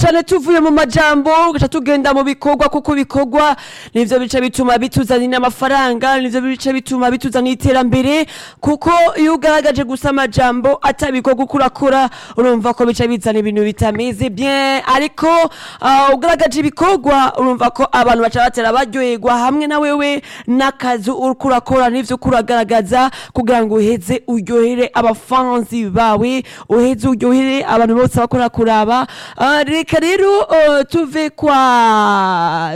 cane tuvuye mu majambo gaca tugenda mu bikorwa kuko bikorwa nivyo bice bituma bituzanira amafaranga nivyo bice bituma bituzanira iterambere kuko iyo ugaragaje gusa amajambo atabikorwa uko urakora urumva ko bica bizana ibintu bitameze bien ariko uh, ugaragaje ibikorwa urumva ko abantu baca batera baryoherwa hamwe na wewe n'akazi uriko urakora n'ivyo uriko uragaragaza kugira ngo uheze uryohere abafanzi bawe uheze uryohere abantu bose bakora kuraba Ah, reka rero uh, tuve kwa